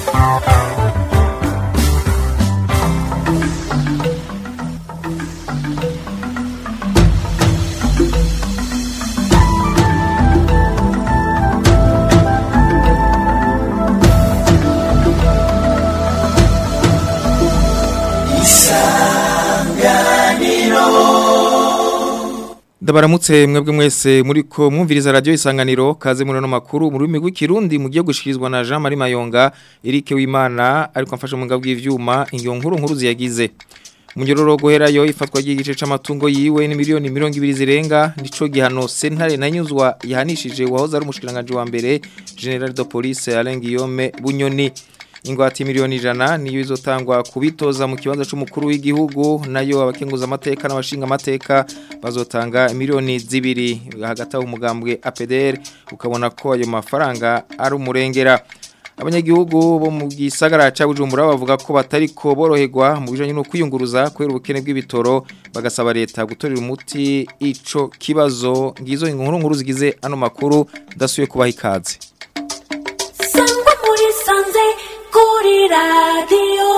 Ndabaramutse mwebwe mwese muriko mwumviriza radio isanganiro kaze muri no makuru mu rurimi rw'ikirundi mugiye gushikirizwa na Jean Marie Mayonga Eric Wimana ariko amfasha mu ngabwi y'ivyuma ingiyo nkuru nkuru ziyagize Munyororo guherayo ifatwa ry'igice c'amatungo yiwe ni miliyoni 200 zirenga nico gihano sentare nanyuzwa yahanishije wahoze ari umushikiranganje wa mbere General de Police Alain Guillaume Bunyoni ingwati miliyoni ijana niyo izotangwa kubitoza mu kibanza c'umukuru w'igihugu nayo abakenguza amateka n'abashinga amateka bazotanga miliyoni zibiri hagati aho umugambwe APDR ukabona ko ayo mafaranga ari umurengera abanyagihugu bo mu gisagara ca Bujumbura bavuga ko batariko boroherwa mu bijanye no kwiyunguruza kubera ubukene bw'ibitoro bagasaba leta gutorera umuti ico kibazo ngizo inkuru nkuru zigize ano makuru dasuye kubaha ikaze Sangwa muri sanze kuri radio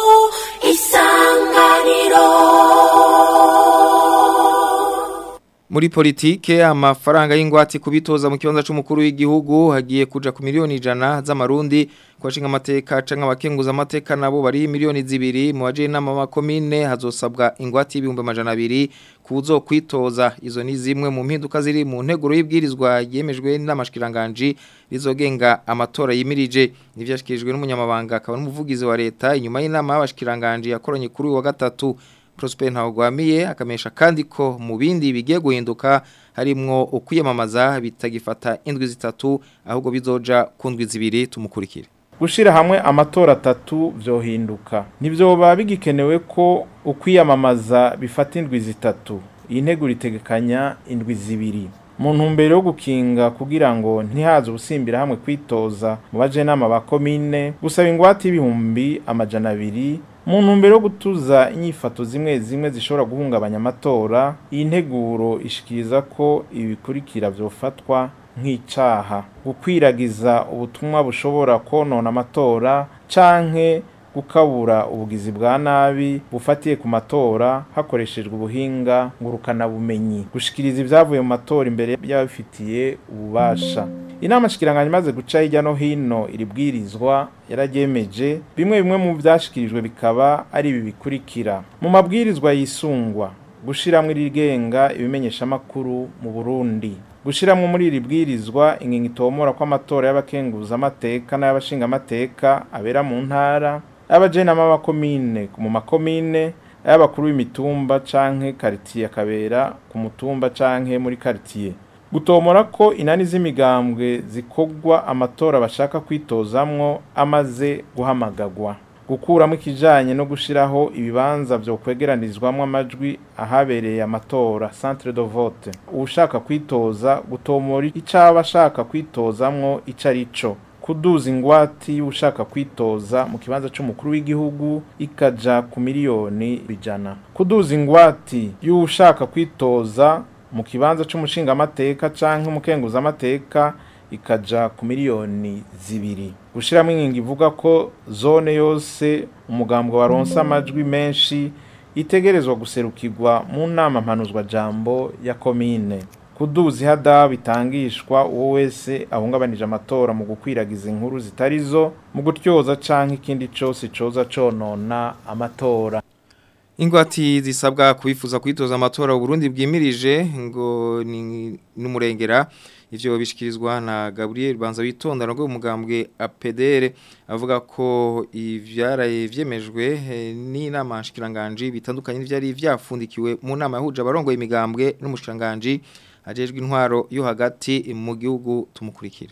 isanganiro Muri politike amafaranga y'ingwate kubitoza mu kibanza c'umukuru w'igihugu hagiye kuja ku miliyoni ijana z'amarundi kwashinga amateka canke abakenguza amateka nabo bari miliyoni zibiri mu baje nama makomine hazosabwa ingwate y'ibihumbi amajana abiri kuzo kwitoza izo ni zimwe mu mpinduka ziri mu nteguro y'ibwirizwa yemejwe n'amashikiranganje rizogenga amatora yimirije nivyashikirijwe n'umunyamabanga akaba n'umuvugizi wa leta inyuma y'inama y'abashikiranganje yakoranye kuri uyu wa gatatu Prosper Ntawagwamiye akamesha kandi ko mu bindi bigiye guhinduka harimwo ukwiyamamaza bitagifata indwi zitatu ahubwo bizoja ku ndwi zibiri tumukurikire gushira hamwe amatora atatu vyohinduka ntivyoba bigikenewe ko ukwiyamamaza bifata indwi zitatu iyi ntego ritegekanya indwi zibiri mu ntumbero yo gukinga kugira ngo ntihaze ubusimbira hamwe kwitoza mu bajenama ba komine gusaba ingwate y'ibihumbi amajana abiri mu ntumbero yo gutuza inyifato zimwe zimwe zishobora guhungabanya amatora iyi nteguro ishikiriza ko ibi bikurikira vyofatwa nk'icaha gukwiragiza ubutumwa bushobora konona amatora canke gukabura ubugizi bwa nabi bufatiye ku matora hakoreshejwe ubuhinga ngurukana bumenyi gushikiriza ibyavuye mu matora imbere y'abafitiye ububasha inama shikiranganya imaze guca hirya no hino iri bwirizwa yararyemeje bimwe bimwe mu byashikirijwe bikaba ari ibi bikurikira mu mabwirizwa yisungwa gushiramwo irigenga ibimenyeshamakuru mu Burundi gushiramwo muri iri bwirizwa ingingo itomora ko amatora y'abakenguza amateka n'ay'abashinga amateka abera mu ntara abajenama b'amakomine mu makomine ay'abakuru b'imitumba canke karitiye akabera ku mutumba canke muri karitiye gutomora ko inani z'imigambwe zikogwa amatora bashaka kwitozamwo amaze guhamagagwa gukuramo ikijanye no gushiraho ibibanza vyo kwegeranizwamwo amajwi ahabereye amatora centre de vote ushaka kwitoza gutomora icaba ashaka kwitozamwo ico arico kuduza ingwati y'ushaka kwitoza mu kibanza c'umukuru w'igihugu ikaja ku miliyoni bijana kuduza ingwati y'ushaka kwitoza mu kibanza c'umushinga amateka canke umukenguza amateka ikaja ku miliyoni zibiri gushiramo ingingo ivuga ko zone yose umugambwe waronse amajwi menshi itegerezwa guserukirwa mu nama mpanuzwa jambo ya komine kuduza ihada bitangishwa uwo wese ahungabanije amatora mu gukwiragiza inkuru zitarizo mu gutyoza canke ikindi cose coza conona amatora Ingwati zisabwa kubifuza kwitoza amatora Burundi bwimirije ngo ni numurengera ivyo bishikirizwa na Gabriel Banza witonda ngo umugambwe APDR avuga ko ivyaraye vyemejwe ni nama shikiranganje bitandukanye n'ivyari vyafundikiwe mu nama yahuje abarongoye imigambwe n'umushikiranganje ajejwe intwaro yo hagati mu gihugu tumukurikira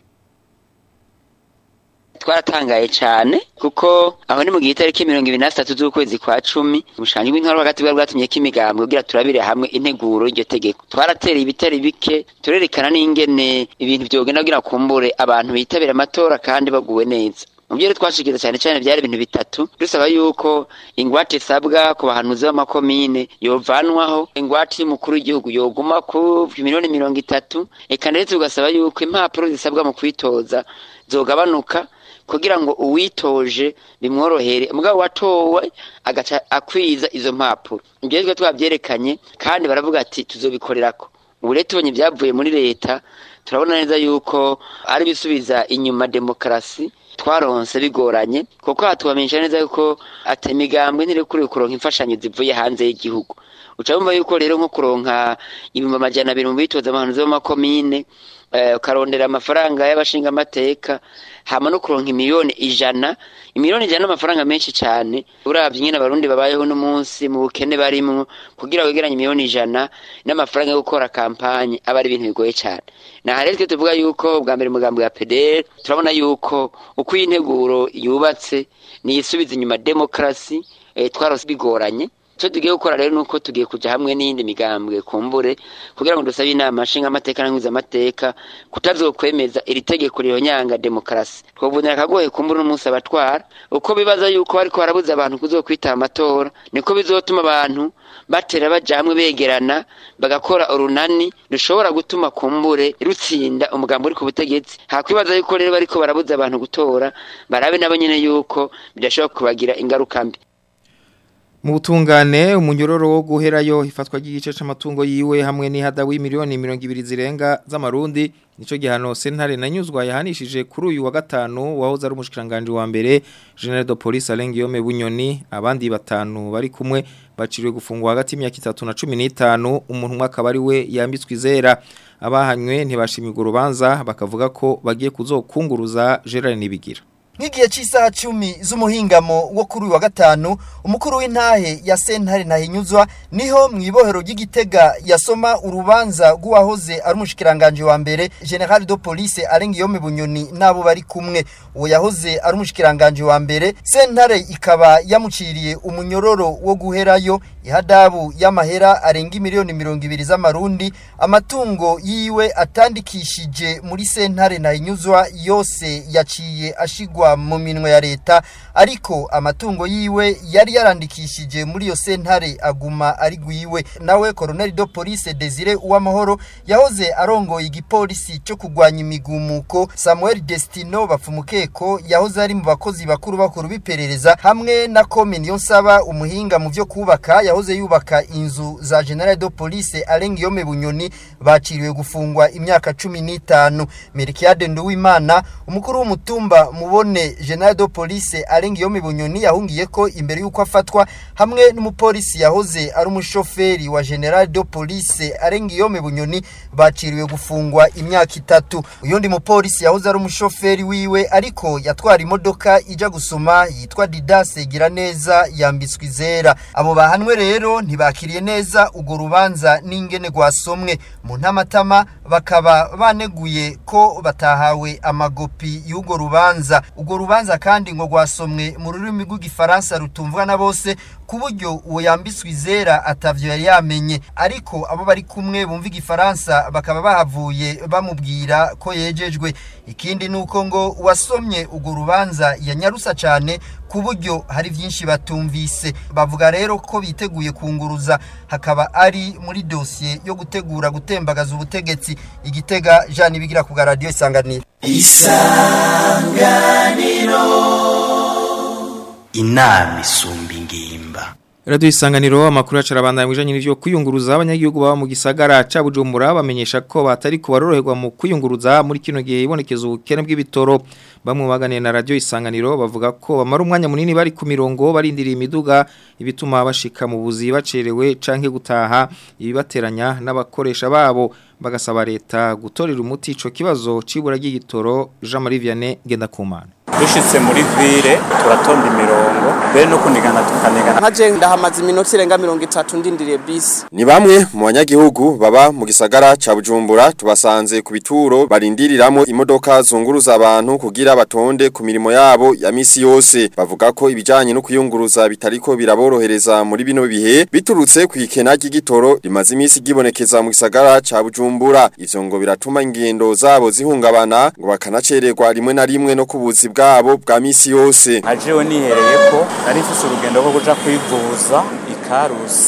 twaratangaye cyane kuko aho ni mu gihe itariki mirongo ibiri na zitatu z'ukwezi kwa cumi ubushanje bw'intwaro hagati bwari bwatumye ko imigambwe kugira turabire hamwe integuro y'iryo tegeko twaratereye ibitari bike turerekana n'ingene ibintu byogenda kugira kumbure abantu bitabira amatora kandi baguwe neza mu byo twashikiriza cyane cyane byari ibintu bitatu dusaba yuko ingwate isabwa ku bahanuzi b'amakomine yovanwaho ingwate y'umukuru w'igihugu yoguma ku miliyoni mirongo itatu eka ndetse tugasaba yuko impapuro zisabwa mu kwitoza zogabanuka kugira ngo uwitoje bimworohere mugabo watowe agaca akwiza izo mpapuro ibyo twe twabyerekanye kandi baravuga ati tuzobikorerako ubu rero tubonye ibyavuye muri leta turabona neza yuko ari bisubiza inyuma demokarasi twaronse bigoranye kuko hatubamenyesha neza yuko ati imigambwe ntirekuriwe kuronka imfashanyo zivuye hanze y'igihugu uca wumva yuko rero nko kuronka ibihumbi amajana abiri mu bitoza abantu zo mu makomine eh, ukarondera amafaranga y'abashingamateka hama no kuronka imiliyoni ijana imiliyoni ijana n'amafaranga menshi cyane uravye nyine abarundi babayeho n'umunsi mu bukene barimwo kugira wegeranye imiliyoni ijana n'amafaranga yo gukora kampanye aba ari ibintu bigoye cyane naha rero twe tuvuga yuko bwa mbere umugambi wa PDR turabona yuko uko iyi nteguro yubatse niyisubiza inyuma demokarasi eh, twarose bigoranye icyo tugiye gukora rero nuko tugiye kujya hamwe n'iyindi migambwe kumbure kugira ngo dusabe inama nshingamateka n'amateka kutazokwemeza iri tegeko rihonyanga demokarasi twavunira akagoye kumbure n'umunsi abatwara uko bibaza yuko ariko barabuza abantu kuzokwitaba amatora niko bizotuma abantu batera baja hamwe begerana bagakora urunani rushobora gutuma kumbure rutsinda umugambi uri ku butegetsi hakwibaza yuko rero bariko barabuza abantu gutora barabe nabo nyene yuko bidashobora kubagira ingaruka mbi Mu butungane umunyororo wo guherayo ifatwa ry'igice c'amatungo yiwe hamwe n'ihada w'imiliyoni 200 zirenga z'amarundi nico gihano sentare nanyuzwa yahanishije kuri uyu wa gatanu wahoze ari umushikiranganje wa mbere General de Police Alengiyome Bunyoni abandi batanu bari kumwe baciriwe gufungwa hagati y'imyaka 3 na 15 umuntu umwe akaba ari we yambitswe izera abahanywe ntibashimye urubanza bakavuga ko bagiye kuzokunguruza Gerard Nibigira Nk'igihe cy'isaha cumi z'umuhingamo wo kuri uyu wa gatanu umukuru w'intahe ya sentare ntahinyuzwa niho mu ibohero ry'igitega yasoma urubanza rw'uwahoze ari umushikiranganje wa mbere General de Police Alengiyome Bunyoni nabo bari kumwe uwo yahoze ari umushikiranganje wa mbere sentare ikaba yamuciriye umunyororo wo guherayo ihadabu y'amahera arenga miliyoni mirongo ibiri z'amarundi amatungo yiwe atandikishije muri sentare ntahinyuzwa yose yaciye ashigwa mu minwe ya leta ariko amatungo yiwe yari yarandikishije muri iyo sentare aguma ari gwiwe nawe Colonel de Police Desire Uwamahoro yahoze arongoye igipolisi cyo kugwanya imigumuko Samuel Destino bapfumukeko yahoze ari mu bakozi bakuru bakuru biperereza hamwe na Kominion saba umuhinga mu byo kubaka yahoze yubaka inzu za General de Police Alengiyome Bunyoni baciriwe gufungwa imyaka 15 Merikiade Nduwimana umukuru w'umutumba mubone General de Police Alengiyome Bunyoni yahungiye ko imbere yuko afatwa hamwe n'umupolisi yahoze ari umushoferi wa General de Police Alengiyome Bunyoni baciriwe gufungwa imyaka itatu uyundi mupolisi yahoze ari umushoferi wiwe ariko yatwara imodoka ija gusoma yitwa Didase Giraneza yambitswe izera abo bahanwe rero ntibakiriye neza ugo rubanza n'ingene gwasomwe mu ntamatama bakaba baneguye ko batahawe amagopi y'ugo rubanza ugo rubanza kandi ngo gwasomwe mu rurimi rw'igifaransa rutumvwa na bose ku buryo uwo yambitswe izera atavyo yari yamenye ariko abo bari kumwe bumva igifaransa bakaba bahavuye bamubwira ko yejejwe ikindi nuko ngo uwasomye ugo rubanza yanyarusa cyane ku buryo hari byinshi batumvise bavuga rero ko biteguye kunguruza hakaba ari muri dosiye yo gutegura gutembagaza ubutegetsi igitega Jean Bigira ku radio isanganiro inama isumba ingimba Radio isanganiro amakuru acarabandanya mwijanye n'ivyo kwiyunguruza abanyagihugu baba mu gisagara ca Bujumbura bamenyesha ko batari ko baroroherwa mu kwiyunguruza muri kino gihe ibonekeza ubukene bw'ibitoro bamwe baganiye na radio isanganiro bavuga ko bamara umwanya munini bari ku mirongo barindiriye imiduga ibituma bashika mu buzi bacerewe canke gutaha ibibateranya n'abakoresha babo bagasaba leta gutorera umuti ico kibazo cibura ry'igitoro Jean Marie Vianney Gendakumana dushitse muri ville turatonda imirongo mbere no kunigana tukanigana nkaje ndahamaze iminota irenga mirongo itatu ndindiriye bisi Ni bamwe mu banyagihugu baba mu gisagara ca Bujumbura tubasanze ku bituro barindiriramwo imodoka zunguruza abantu kugira batonde ku mirimo yabo ya misi yose bavuga ko ibijanye no kuyunguruza bitariko biraborohereza muri bino bihe biturutse ku ikena ry'igitoro rimaze imisi gibonekeza mu gisagara ca Bujumbura ivyo ngo biratuma ingendo zabo zihungabana ngo bakanacererwa rimwe na rimwe no kubuzi bwabo bwa misi yose ajewe nihereye ko nari mfise urugendo rwo kuja kwivuza ikarusi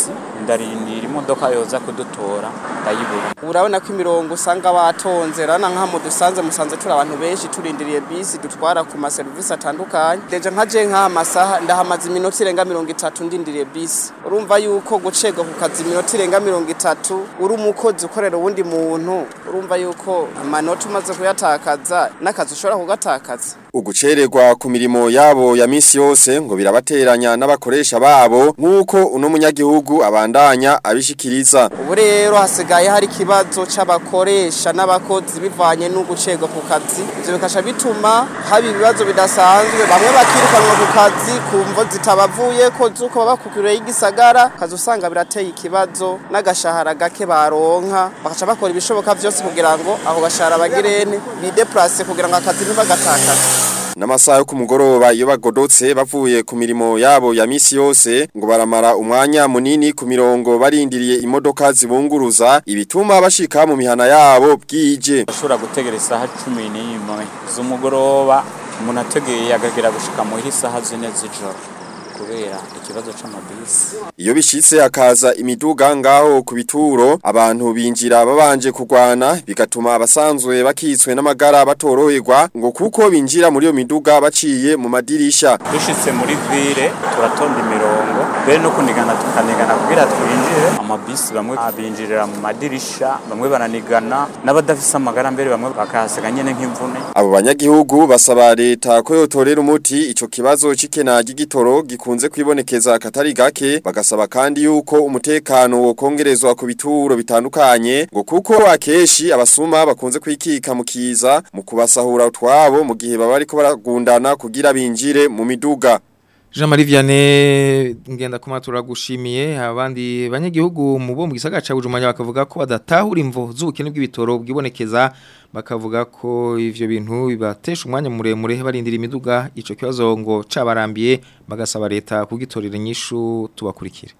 ndarindira imodoka yoza kudutora ndayibura urabona ko imirongo usanga batonze rana nk'aho dusanze musanze turi abantu benshi turindiriye bisi dutwara ku maserivisi atandukanye deje nka je nk'aha masaha ndahamaze iminota irenga mirongo itatu ndindiriye bisi urumva yuko gucegwa ku kazi iminota irenga mirongo itatu uri umukozi ukorera uwundi muntu urumva yuko amanota umaze kuyatakaza n'akazi ushobora kugatakaza Ugucererwa ku mirimo yabo ya misi yose ngo birabateranya n'abakoresha babo nk'uko uno munyagihugu abandanya abishikiriza. ubu rero hasigaye hari ikibazo c'abakoresha n'abakozi bivanye n'ugucegwa ku kazi ivyo bikasha bituma haba ibibazo bidasanzwe bamwe bakirukanwa ku kazi ku mvo zitabavuye ko zuko baba ku kure y'igisagara kazi usanga birateye ikibazo n'agashahara gake baronka bakaca bakora ibishoboka vyose kugira ngo ako gashahara bagirene bideplase kugira ngo akazi ntibagatakaze N'amasaha yo ku mugoroba iyo bagodotse bavuye ku mirimo yabo ya misi yose ngo baramara umwanya munini ku mirongo barindiriye imodoka zibunguruza ibituma bashika mu mihana yabo bwije. ashobora gutegera isaha cumi n'imwe z'umugoroba umuntu ategeye agagera gushika muhira isaha zine z'ijoro kubera ikibazo c'amabisi Iyo bishitse hakaza imiduga ngaho ku bituro abantu binjira babanje kugwana bigatuma abasanzwe bakitswe n'amagara batoroherwa ngo kuko binjira muri iyo miduga baciye mu madirisha. dushitse muri ville turatonda imirongo mbere no kunigana tukanigana kugira twinjire amabisi bamwe abinjirira mu madirisha bamwe baranigana n'abadafise amagara mbere bamwe bakahasiga nyene nk'imvune Abo banyagihugu basaba leta ko yotorera umuti ico kibazo c'ikena ry'igitoro gikunze kwibonekeza katari gake bagasaba kandi yuko umutekano wokongerezwa ku bituro bitandukanye ngo kuko akeshi abasuma bakunze kwikika mu kiza mu kubasahura utwabo mu gihe baba ariko baragundana kugira binjire mu miduga. Jean Marie Vianney ngenda kuma turagushimiye abandi banyagihugu mu bo mu gisagara ca Bujumbura bakavuga ko badatahura imvo z'ubukene bw'ibitoro bwibonekeza bakavuga ko ivyo bintu bibatesha umwanya muremure barindira imiduga ico kibazo ngo cabarambiye bagasaba leta kugitorera inyishu tubakurikire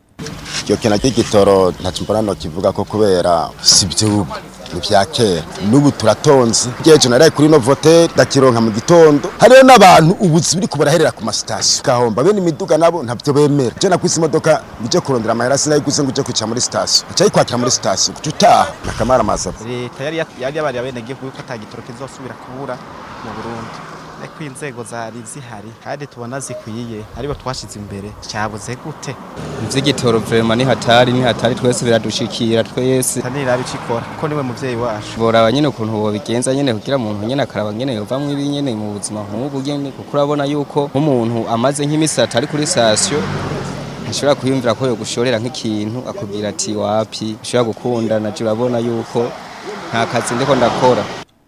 Iyo kena cy'igitoro ntacyo mbona no kivuga ko kubera si by'ubu ni vya kera n'ubu turatonze jeje naraye kuri no vote ndakironka mu gitondo hariyo n'abantu ubuzi biri kubaraherera ku masitasiyo gahomba bene imiduga nabo ntavyo bemera je nakwise imodoka bije kurondera amahera sinayiguze ngo uje kwica muri sitasiyo nca yikwakira muri sitasiyo kuca utaha nakamara amasafu leta yari yari yabari abenegihugu yuko atagitoro kizosubira kubura mu Burundi ariko inzego zari zihari kandi tubona zikwiye aribo twashize imbere cyabuze gute Mzigitoro vrema ni hatari ni hatari twese biradushikira twese tanira bicikora kuko niwe muvyeyi wacu boraba nyene ukuntu bobigenza nyene kugira umuntu nyene akaraba nyene yovamwo ibi nyene mu buzima nk'ubu nyene kuko urabona yuko nk'umuntu amaze nk'imisi atari kuri station ashobora kwiyumvira ko yogushorera nk'ikintu akubwira ati wapi ushobora gukunda naje urabona yuko nta kazi ndiko ndakora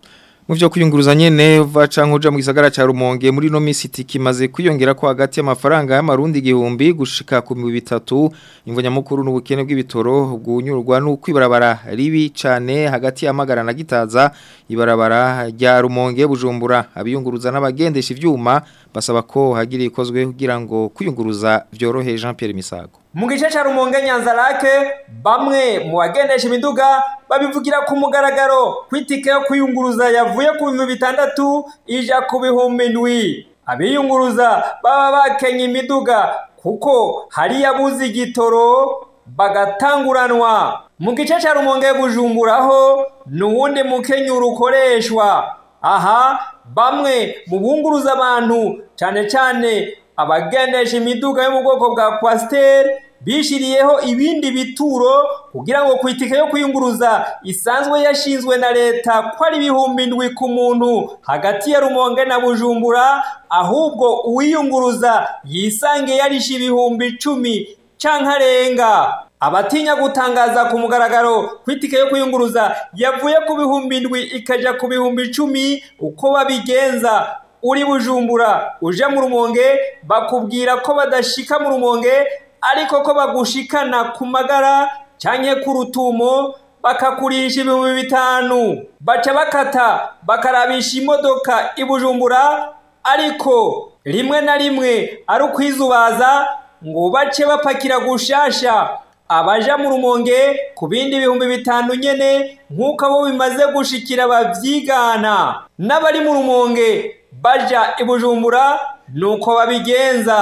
Mu vyo kuyunguruza nyene vaca nkuja mu gisagara ca Rumonge muri no misi kimaze kwiyongera ko hagati y'amafaranga y'amarundi igihumbi gushika ku 3000 imvonya mukuru n'ubukene bw'ibitoro bwunyurwa n'ukwibarabara ribi cane hagati y'amagara na gitaza ibarabara rya Rumonge bujumbura abiyunguruza n'abagendesha ivyuma basaba ko hagira ikozwe kugira ngo kwiyunguruza vyorohe Jean Pierre Misago mu gice ca rumonge nyanza lake bamwe mu bagendesha imiduga babivugira ku mugaragaro kwitike yo kwiyunguruza yavuye ku bihumbi bitandatu ija ku bihumbi indwi abiyunguruza baba bakenye imiduga kuko hari yabuze igitoro bagatanguranwa mu gice ca rumonge bujumburaho n'uwundi mukenyuro ukoreshwa aha bamwe mu bunguruza abantu cane cane abagendesha imiduga yo mu bwoko bwa kwasiteri bishiriyeho ibindi bituro kugira ngo ku itike yo kwiyunguruza isanzwe yashinzwe na leta ko ari ibihumbi indwi ku muntu hagati ya rumonge na bujumbura ahubwo uwiyunguruza yisange yarishe ibihumbi icumi canke arenga abatinya gutangaza ku mugaragaro ku itike yo kwiyunguruza yavuye ku bihumbi indwi ikaja ku bihumbi icumi uko babigenza uri bujumbura uje mu rumonge bakubwira ko badashika mu rumonge ariko ko bagushikana ku magara canke ku rutumo bakakurisha ibihumbi bitanu baca bakata bakarabisha imodoka i bujumbura ariko rimwe na rimwe ari ukwizubaza ngo bace bapakira gushasha abaja mu rumonge ku bindi bihumbi bitanu nyene nk'uko abo bimaze gushikira bavyigana n'abari mu rumonge baja i bujumbura nuko babigenza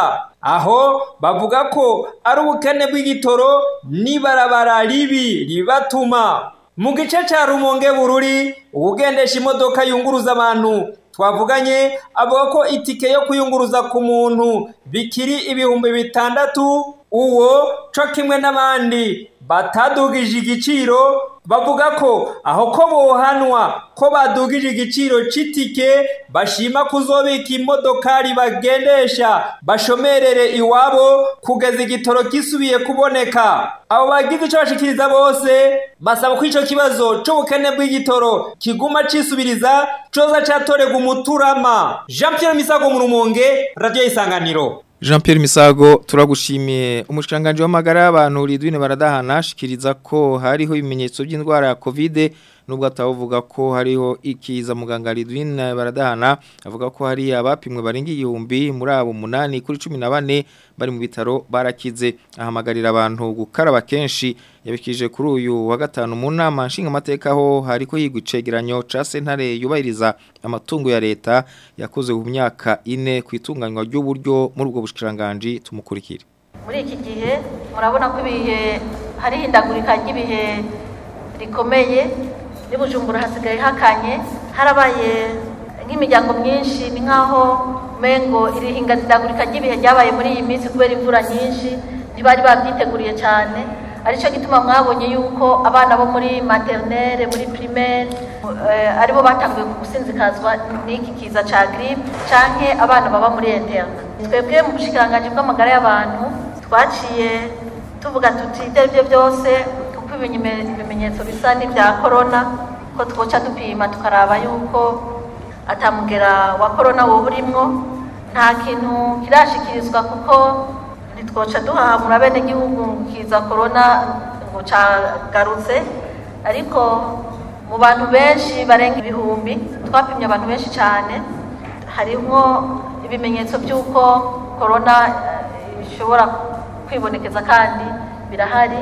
aho bavuga ko ari ubukene bw'igitoro n'ibarabara ribi ribatuma mu gice cya rumonge bururi ubugendesha imodoka yunguruza abantu twavuganye avuga ko itike yo kuyunguruza ku muntu bikiri ibihumbi bitandatu uwo co kimwe n'abandi batadugije igiciro bavuga ko aho ko bohanwa ko badugije igiciro c'itike bashima kuzobika imodokari bagendesha bashomerere iwabo kugeza igitoro gisubiye kuboneka abo bagize ico bashikiriza bose basaba ko ico kibazo c'ubukene bw'igitoro kiguma cisubiriza coza catorerwa umuturama jean pierre misago mu rumonge radio isanganiro Jean Pierre Misago turagushimiye umushikanganje w'amagara y'abantu Ridwine baradahana shikiriza ko hariho ibimenyetso by'indwara ya Covid nubwo atavuga ko hariho ikiza muganga Ridwine baradahana avuga ko hari abapimwe barenga igihumbi muri abo munani kuri 14 bari mu bitaro barakize ahamagarira abantu gukaraba kenshi yabikije kuri uyu wa gatanu mu nama nshinga amateka ho hariko higwa icegeranyo ca sentare yubahiriza amatungo ya leta yakoze mu myaka ine ku itunganywa ry'uburyo muri ubwo bushikiranganje tumukurikire muri iki gihe murabona ko ibihe hari hindagurika ry'ibihe rikomeye n'ubujumbura hasigaye hakanye harabaye nk'imiryango myinshi ni nk'aho mengo iri hindagurika ry'ibihe ryabaye muri iyi minsi kubera imvura nyinshi ntibari babyiteguriye cyane aricyo gituma mwabonye yuko abana bo muri maternelle muri primaire aribo batanguye gusinzikazwa n'iki kiza cya grippe canke abana baba muri interne twebwe mu bushikiranganje bw'amagara y'abantu twaciye tuvuga tuti ibyo ari byo byose kuko ibimenyetso bisa n'ibya corona ko twoca dupima tukaraba yuko atamugera wa corona wowe urimwo nta kintu kirashikirizwa kuko ntitwoca duhamura bene igihugu kiza corona ngo cagarutse ariko mu bantu benshi barenga ibihumbi twapimye abantu benshi cyane harimo ibimenyetso by'uko corona ishobora kwibonekeza kandi birahari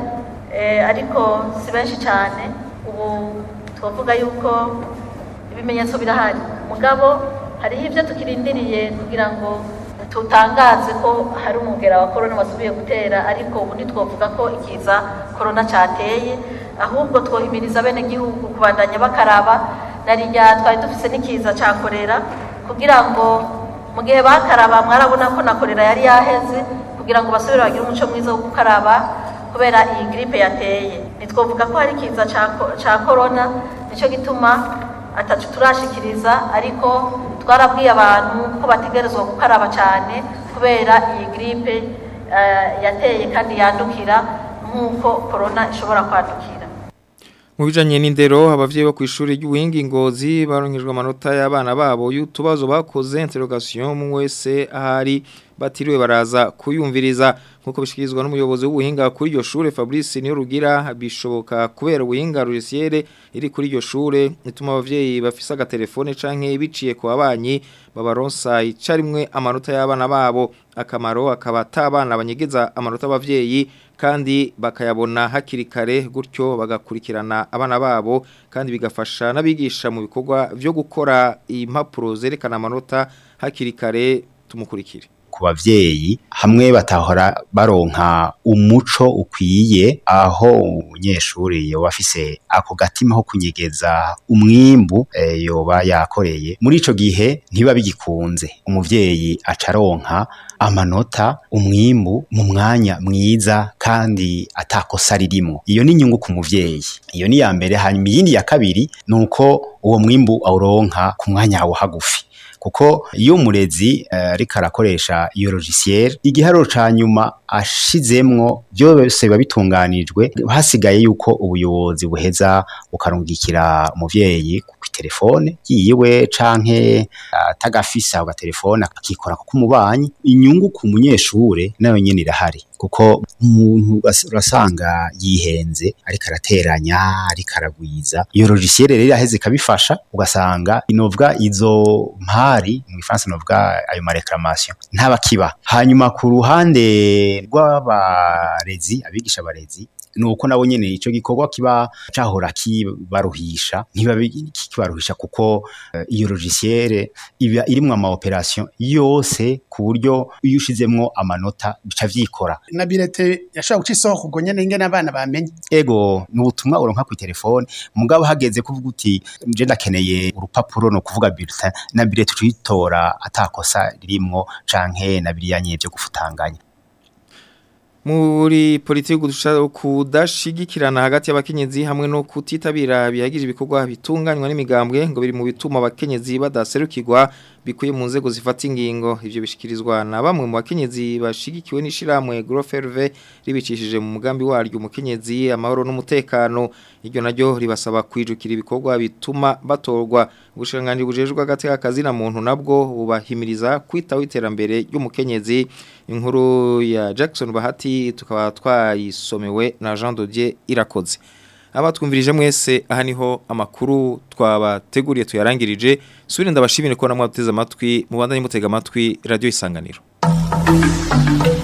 ariko si benshi cyane ubu twavuga yuko ibimenyetso birahari mugabo hariho ibyo tukirindiriye kugira ngo tutangaze ko hari umugera wa korona wasubiye gutera ariko ubu ntitwavuga ko ikiza korona cyateye ahubwo twohimiriza bene gihugu kubandanya bakaraba na rya twari dufise n'ikiza cya korera kugira ngo mu gihe bakaraba mwarabona ko na korera yari yaheze kugira ngo basubire bagire umuco mwiza wo gukaraba kubera iyi gripe yateye ntitwavuga ko hari ikiza cya korona nicyo gituma atacu turashikiriza ariko twarabwiye abantu ko bategerezwa gukaraba cyane kubera iyi gripe yateye kandi yandukira nk'uko korona ishobora kwandukira mu bijanye n'indero abavyeyi bo kwishuri ry'ubuhinga ingozi baronkejwe amanota y'abana babo y'utubazo bakoze interrogation mu wese ahari batiriwe baraza kuyumviriza nkuko bishikirizwa n'umuyobozi w'ubuhinga kuri iryo shure Fabrice niyo rugira bishoboka kubera ubuhinga rurisiere iri kuri iryo shure ituma abavyeyi bafise agatelefone canke biciye ku babanyi babaronsa icarimwe amanota y'abana babo akamaro akaba atabana banyegeza amanota abavyeyi kandi bakayabona hakiri kare gutyo bagakurikirana abana babo kandi bigafasha n'abigisha mu bikorwa byo gukora impapuro zerekana amanota hakiri kare tumukurikire ku bavyeyi hamwe batahora baronka umuco ukwiye aho umunyeshuri yoba afise ako gatima ko kunyegeza umwimbu e, yoba yakoreye muri ico gihe ntiba bigikunze umuvyeyi acaronka amanota umwimbu mu mwanya mwiza kandi atakosa ririmo iyo ni inyungu ku muvyeyi iyo ni ya mbere hanyuma iyindi ya kabiri nuko uwo mwimbu awuronka ku mwanya wawo hagufi kuko iyo umurezi ariko arakoresha iyo logiciel igiharuro ca nyuma ashizemwo byose biba bitunganijwe hasigaye yuko ubuyobozi buheza bukarungikira umuvyeyi ku telefone yiwe canke atagafisa uh, telefone akikora ku mubanyi inyungu ku munyeshure nayo nyene irahari kuko umuntu urasanga yihenze ariko arateranya ariko aragwiza iyo logiciel rero iraheze ikabifasha ugasanga inovwa izo mpari mu Gifaransa novuga ayo ma reclamation ntabakiba hanyuma ku ruhande rw'abarezi abigisha abarezi nuko nabo nyene ico gikorwa kiba cahora kibaruhisha ntibabe kibaruhisha kuko eh, iyo logiciel iba irimwo ama operation yose ku buryo iyo ushizemwo amanota bica vyikora na birete yashobora guca isoko ubwo nyene ingene abana bamenye ego ni ubutumwa uronka ku telefone mugabo hageze kuvuga uti nje ndakeneye urupapuro no kuvuga bulletin na billet tuyitora atakosa ririmwo canke na biriyanye byo gufutanganya muri politiki kudusha- kudashigikirana hagati y'abakenyezi hamwe no kutitabira bihagije ibikorwa bitunganywa n'imigambwe ngo biri mu bituma abakenyezi badaserukirwa bikuye mu nzego zifata ingingo ivyo bishikirizwa na bamwe mu bakenyezi bashigikiwe n'ishiramwe Groferve ribicishije mu mugambi waryo umukenyezi amahoro n'umutekano iryo naryo ribasaba kwijukira ibikorwa bituma batorwa ubushikiranganji bujejwe hagati y'akazi na muntu nabwo bubahimiriza kwitaho iterambere ry'umukenyezi inkuru ya Jackson Bahati tukaba twayisomewe na Jean Dodier irakoze abatwumvirije mwese aha niho amakuru twabateguriye tuyarangirije subire ndabashimire ko namwe muteze amatwi mubandanye mutega amatwi radio isanganiro